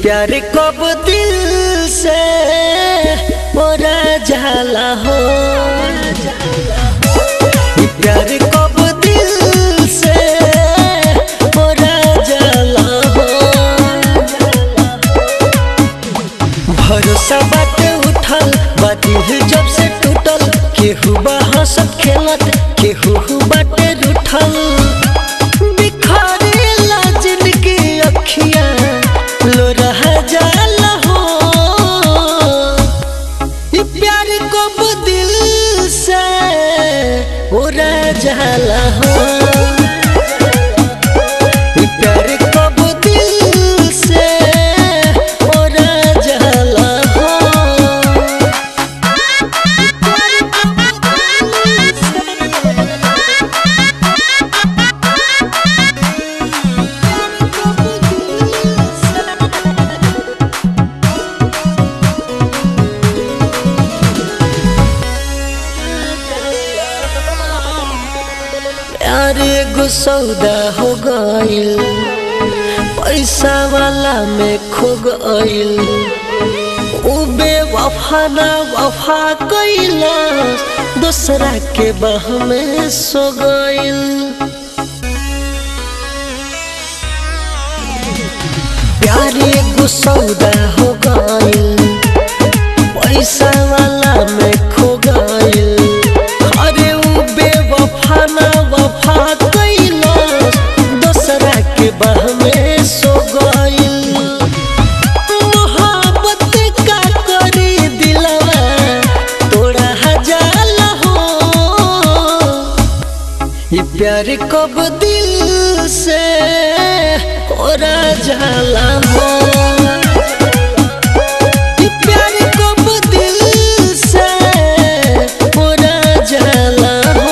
प्यार कब दिल से मोरा जाला हो ये प्यार कब दिल से मोरा जाला हो भरोसा बाटे उठल बादिल जब से टूटल केहू बा हंसत खेलत केहू बाटे रूठल बिखरेला जिनकी अखियां लो रह जाला हो ये प्यार कब दिल से उड़ा जाला हो ये प्यार कब दिल से उड़ा जाला हो प्यार एगो सौदा हो गइल पैसा वाला में खो गइल उ बेवफा ना वफा कइला दूसरा के बाह में सो गइल प्यार एगो सौदा हो गइल पैसा वाला में खो गइल अरे उ बेवफा ना वफा कइला दूसरा के बाह में सो गइल मोहब्बत का करी दिलवा तोड़ा हजार हो ये प्यार कब दिल से ओरा जाला हो ये प्यार कब दिल से ओरा जाला हो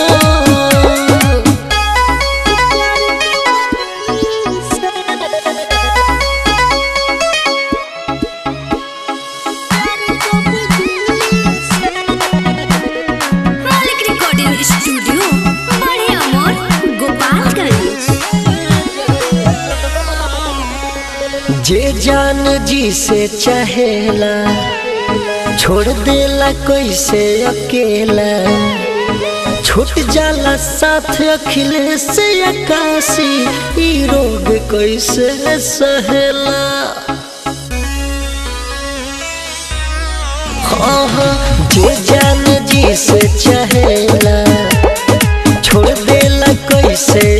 मालिक रिकॉर्डिंग स्टूडियो बड़े अमोर गोपालगंज जे जान जी से चाहेला छोड़ देला कैसे अकेला छूट जाला साथ अखिलेश से आकाशी ई रोग कैसे सहेला हाँ हाँ, जे जान जी से चाहेला छोड़ देला कैसे